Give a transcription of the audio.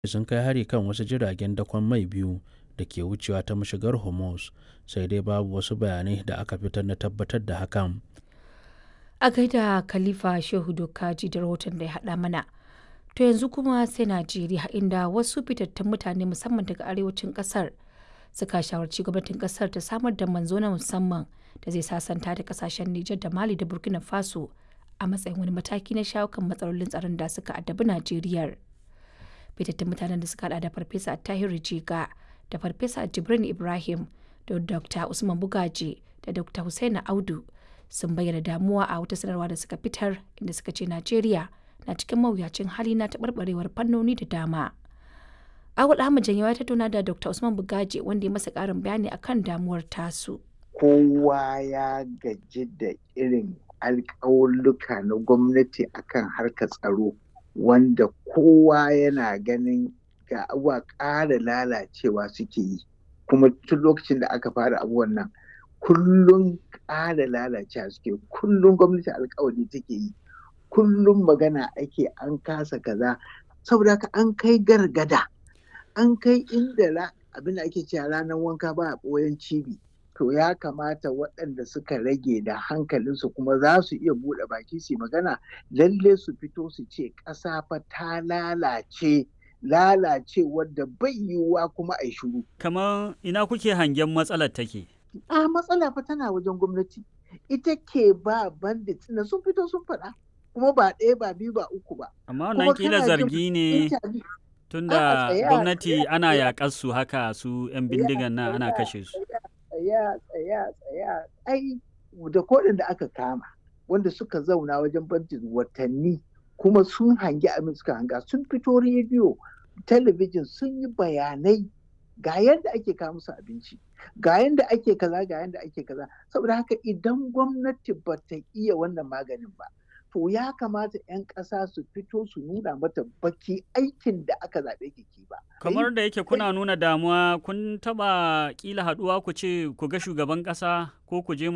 sun kai hari kan wasu jiragen dakon mai biyu da ke wucewa ta mashigar hormuz sai dai babu wasu bayanai da aka fitar na tabbatar da hakan a gaida khalifa shehu dokaji da rahoton da ya haɗa mana to yanzu kuma sai najeriya inda wasu fitattun mutane musamman daga arewacin ƙasar suka shawarci gwamnatin ƙasar ta samar da manzo na musamman da zai sasanta da ƙasashen nijar da mali da burkina faso a matsayin wani mataki na shawo kan matsalolin tsaron da suka addabi najeriya fitattun mutanen da suka hada da farfesa tahiru jiga da farfesa jibrin ibrahim da dr usman bugaji da dr hussaina audu sun bayyana damuwa a wata sanarwa da suka fitar inda suka ce najeriya na cikin mawuyacin hali na taɓarɓarewar fannoni da dama awul ahmad janyawa ya tattauna da dr usman bugaji wanda ya masa ƙarin bayani akan damuwar tasu kowa ya gaji da irin alƙawulluka na gwamnati akan harkar tsaro wanda kowa yana ganin ga abuwa ƙara lalacewa suke yi kuma tun lokacin da aka fara abubuwan nan kullum ƙara lalacewa suke kullum gwamnati alkawari take yi kullum magana ake an kasa kaza saboda haka an kai gargada an kai inda abin da ake cewa ranar wanka ba a ɓoyen cibi to ya kamata waɗanda suka rage da hankalinsu kuma za su iya buɗe baki su magana lalle su fito su ce ƙasa fa ta lalace lalace wadda bai yiwuwa kuma a shiru. Kamar ina kuke hangen matsalar take? A matsala fa tana wajen gwamnati. Ita ke ba bandit na sun fito sun faɗa. Kuma ba ɗaya ba biyu ba uku ba. Amma wannan kila zargi ne tunda gwamnati ana yaƙar su haka su 'yan bindigan nan ana kashe su. Tsaya tsaya tsaya ai da kodin da aka kama wanda suka zauna wajen bandit watanni kuma sun hangi abin suka hanga sun fito rediyo talabijin sun yi bayanai ga yadda ake kawo musu abinci ga yadda ake kaza ga yadda ake kaza saboda haka idan gwamnati ba ta iya wannan maganin ba to ya kamata 'yan ƙasa su fito su nuna mata baki aikin da aka zaɓe ki ba. kamar da yake kuna nuna damuwa kun taɓa ƙila haɗuwa ku ce ku ga shugaban ƙasa ko ku je